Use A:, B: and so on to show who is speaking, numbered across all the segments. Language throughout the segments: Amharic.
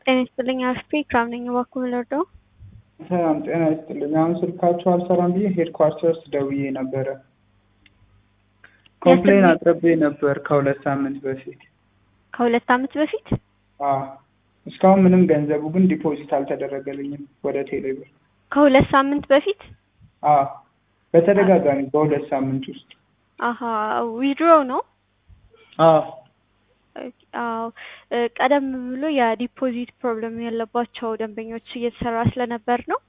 A: ጤና ይስጥልኝ አስፔ ክራም ነኝ። እባክዎ ልርዳው?
B: ሰላም ጤና ይስጥልኝ። አሁን ስልካችሁ አልሰራም ብዬ ሄድኳርተርስ ደውዬ ነበረ። ኮምፕሌን አቅርቤ ነበር ከሁለት ሳምንት በፊት።
A: ከሁለት ዓመት በፊት
B: አዎ እስካሁን ምንም ገንዘቡ ግን ዲፖዚት አልተደረገልኝም ወደ ቴሌብር።
A: ከሁለት ሳምንት በፊት
B: አዎ በተደጋጋሚ በሁለት ሳምንት ውስጥ
A: አሀ ዊድሮ ነው።
B: አዎ
A: አዎ ቀደም ብሎ የዲፖዚት ፕሮብለም ያለባቸው ደንበኞች እየተሰራ ስለነበር ነው።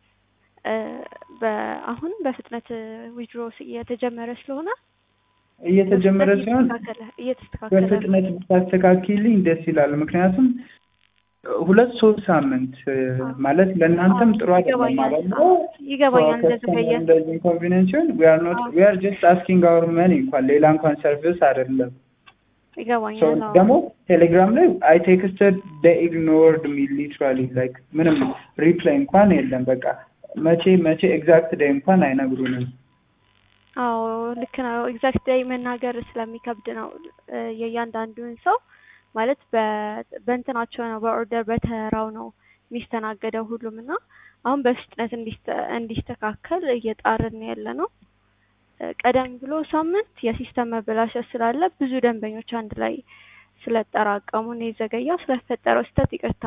A: አሁን በፍጥነት ዊድሮ እየተጀመረ ስለሆነ
B: እየተጀመረ ሲሆን
A: እየተስተካከለ
B: በፍጥነት ብታስተካኪልኝ ደስ ይላል። ምክንያቱም ሁለት ሶስት ሳምንት ማለት ለእናንተም ጥሩ አይደለም ማለት ነው።
A: ይገባኛል። እንደዘገየ
B: እንደዚህ ኢንኮንቪኒንስ ሲሆን ዊ አር ኖት ዊ አር ጀስት አስኪንግ አወር መኒ እንኳን ሌላ እንኳን ሰርቪስ አይደለም።
A: ይገባኛል።
B: ደግሞ ቴሌግራም ላይ አይ ቴክስትድ ደ ኢግኖርድ ሚ ሊትራሊ ላይክ ምንም ሪፕላይ እንኳን የለም። በቃ መቼ መቼ ኤግዛክት ዴይ እንኳን አይነግሩንም።
A: አዎ ልክ ነው። ኤግዛክት ዴይ መናገር ስለሚከብድ ነው የእያንዳንዱን ሰው ማለት በእንትናቸው ነው በኦርደር በተራው ነው የሚስተናገደው ሁሉም እና አሁን በፍጥነት እንዲስተካከል እየጣርን ያለ ነው። ቀደም ብሎ ሳምንት የሲስተም መበላሸት ስላለ ብዙ ደንበኞች አንድ ላይ ስለጠራቀሙ ነው የዘገየው። ስለተፈጠረው ስህተት ይቅርታ።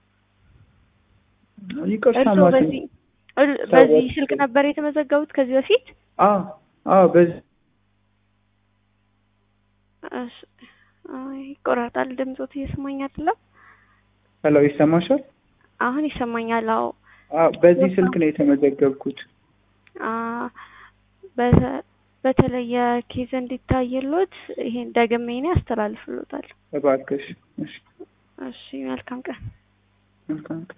B: ይቅርታ
A: እርስዎ በዚህ በዚህ ስልክ ነበር የተመዘገቡት ከዚህ በፊት?
B: አዎ አዎ በዚህ
A: ይቆራጣል። ድምፆት እየሰማኝ አይደለም።
B: ሄሎ ይሰማሻል?
A: አሁን ይሰማኛል። አዎ
B: አዎ በዚህ ስልክ ነው የተመዘገብኩት።
A: በተለየ ኬዝ እንዲታይሎት ይሄን ደግሜ እኔ አስተላልፍሎታል።
B: እባክሽ። እሺ
A: እሺ፣ መልካም ቀን።
B: መልካም ቀን።